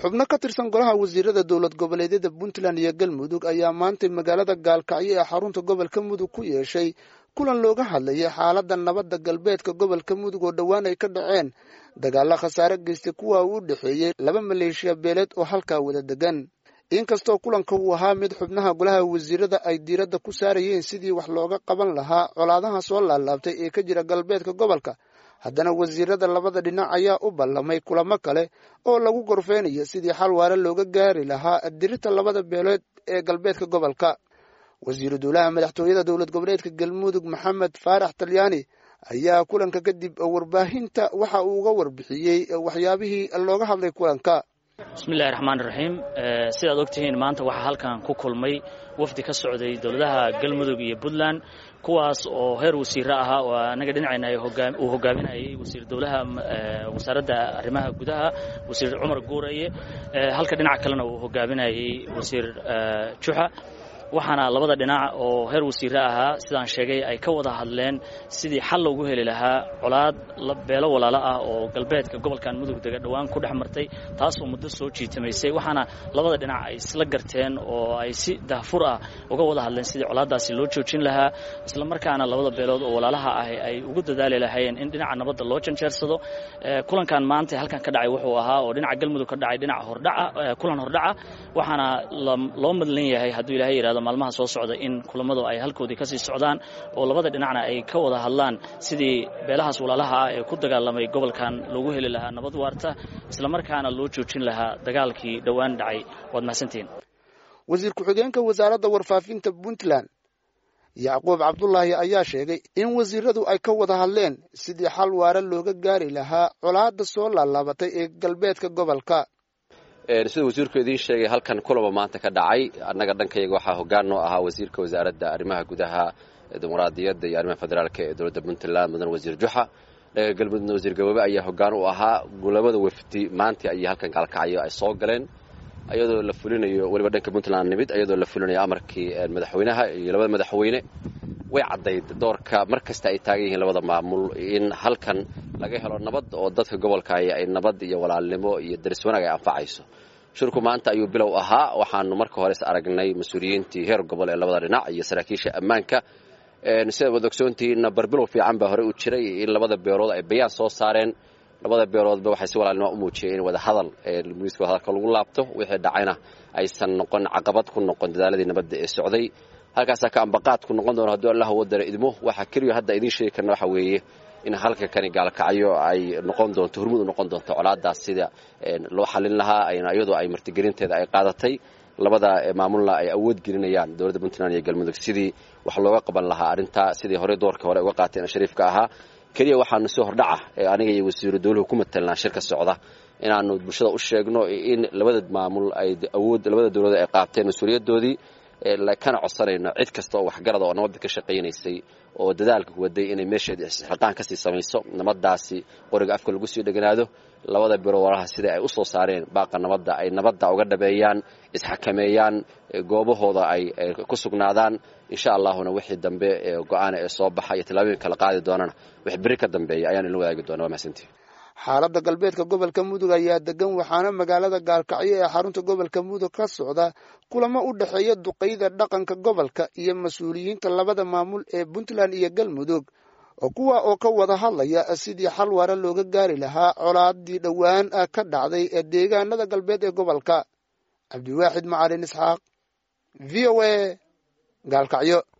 xubno ka tirsan golaha wasiirada dowlad goboleedyada puntland iyo galmudug ayaa maantay magaalada gaalkacyo ee xarunta gobolka mudug ku yeeshay kulan looga hadlayay xaaladda nabadda galbeedka gobolka mudug oo dhowaan ay ka dhaceen dagaalla khasaare geystay kuwa uu u dhexeeyey laba maleeshiya beeleed oo halkaa wada degan inkastoo kulanka uu ahaa mid xubnaha golaha wasiirada ay diiradda ku saarayeen sidii wax looga qaban lahaa colaadaha soo laalaabtay ee ka jira galbeedka gobolka haddana wasiirada labada dhinac ayaa u ballamay kulamo kale oo lagu gorfeynayo sidii xal waare looga gaari lahaa dirita labada beelood ee galbeedka gobolka wasiiru dowlaha madaxtooyada dowlad goboleedka galmudug maxamed faarax talyaani ayaa kulanka kadib warbaahinta waxa uu uga warbixiyey waxyaabihii looga hadlay kulanka bismillahi raxmaan raxiim sidaad ogtihiin maanta waxaa halkan ku kulmay wafdi ka socday dowladaha galmudug iyo puntland kuwaas oo heer wasiire ahaa oo anaga dhinacayna uu hogaaminayay wasiir dowlaha wasaaradda arrimaha gudaha wasiir cumar guuraye halka dhinaca kalena uu hogaaminayay wasiir juxa waxaana labada dhinac oo heer wasiire ahaa sidaan sheegay ay ka wada hadleen sidii xal loogu heli lahaa colaad beelo walaalo ah oo galbeedka gobolkan mudug dega dhowaan ku dhex martay taasoo muddo soo jiitamaysay waxaana labada dhinac ay isla garteen oo ay si dahfur ah uga wada hadleen sidii colaaddaasi loo joojin lahaa isla markaana labada beelood oo walaalaha ah ay ugu dadaali lahaayeen in dhinaca nabadda loo janjeersado kulankan maanta halkan ka dhacay wuxuu ahaa oo dhinaca galmudug ka dhacay dhinaca hordhaca kulan hordhaca waxaana loo madlan yahay hadduu ilahay yidhahdo maalmaha soo socda in kulamadu ay halkoodii kasii socdaan oo labada dhinacna ay ka wada hadlaan sidii beelahaas walaalaha ah ee ku dagaalamay gobolkan loogu heli lahaa nabad waarta islamarkaana loo joojin lahaa dagaalkii dhowaan dhacay waad mahadsantihiin wasiir ku-xigeenka wasaaradda warfaafinta puntland yacquub cabdulaahi ayaa sheegay in wasiiradu ay ka wada hadleen sidii xal waare looga gaari lahaa colaadda soo laalaabatay ee galbeedka gobolka sida wasiirku idiin sheegay halkan kulaba maanta ka dhacay annaga dhankayga waxaa hoggaan noo ahaa wasiirka wasaaradda arrimaha gudaha dimuqraadiyadda iyo arrimaha federaalka ee dowladda puntland mudan wasiir juxa dhanka galmudugna wasiir gaboobe ayaa hoggaan u ahaa labada wafdi maanta ayay halkan gaalkacyo ay soo galeen iyadoo la fulinayo weliba dhanka puntland nimid iyadoo la fulinayo amarkii madaxweynaha iyo labada madaxweyne way caddayd doorka mar kasta ay taagan yihiin labada maamul in halkan laga helo nabad oo dadka gobolka ay nabad iyo walaalnimo iyo daris wanaag ay anfacayso shirku maanta ayuu bilow ahaa waxaanu marka hore is aragnay mas-uuliyiintii heer gobol ee labada dhinac iyo saraakiisha ammaanka sida waad ogsoontihiinna barbilow fiican baa horey u jiray in labada beelood ay bayaan soo saareen labada beeloodba waxay si walaalnimo u muujiyeen in wada hadal miiska hadalka lagu laabto wixii dhacayna aysan noqon caqabad ku noqon dadaaladii nabadda ee socday halkaasaa ka ambaqaad ku noqon doono hadduu allah wadara idmo waxaa keliya hadda idiin sheegi karna waxa weeye in halka kani gaalkacyo ay noqon doonto hormud u noqon doonto colaadaas sida loo xalin lahaa iyadoo ay martigelinteeda ay qaadatay labada maamulna ay awood gelinayaan dowladda puntland iyo galmudug sidii wax looga qaban lahaa arrintaa sidii horey doorka hore uga qaateen shariifka ahaa keliya waxaanu si hordhaca aniga iyo wasiiru dowluhu ku matelnaa shirka socda inaanu bulshada u sheegno in labada maamul ay awood labada dowladood ay qaateen mas-uuliyadoodii kana codsanayno cid kasta oo waxgarada oo nabadda ka shaqaynaysay oo dadaalka waday inay meesheeda isxilqaan kasii samayso nabadaasi qoriga afka lagu sii dheganaado labada biro walaha sida ay u soo saareen baaqa nabadda ay nabadda uga dhabeeyaan isxakameeyaan goobahooda ay ku sugnaadaan insha allahuna wixii dambe go-aana ee soo baxa iyo tallaabooyin kala qaadi doonana wix beri ka dambeeya ayaan ila wadaagi doona waa mahadsantihi xaaladda galbeedka gobolka mudug ayaa degan waxaana magaalada gaalkacyo ee xarunta gobolka mudug ka socda kulamo u dhexeeya duqayda dhaqanka gobolka iyo mas-uuliyiinta labada maamul ee puntland iyo galmudug oo kuwa oo ka wada hadlaya sidii xal waare looga gaari lahaa colaadii dhowaan ka dhacday ee deegaanada galbeed ee gobolka cabdiwaaxid macalin isxaaq v o a gaalkacyo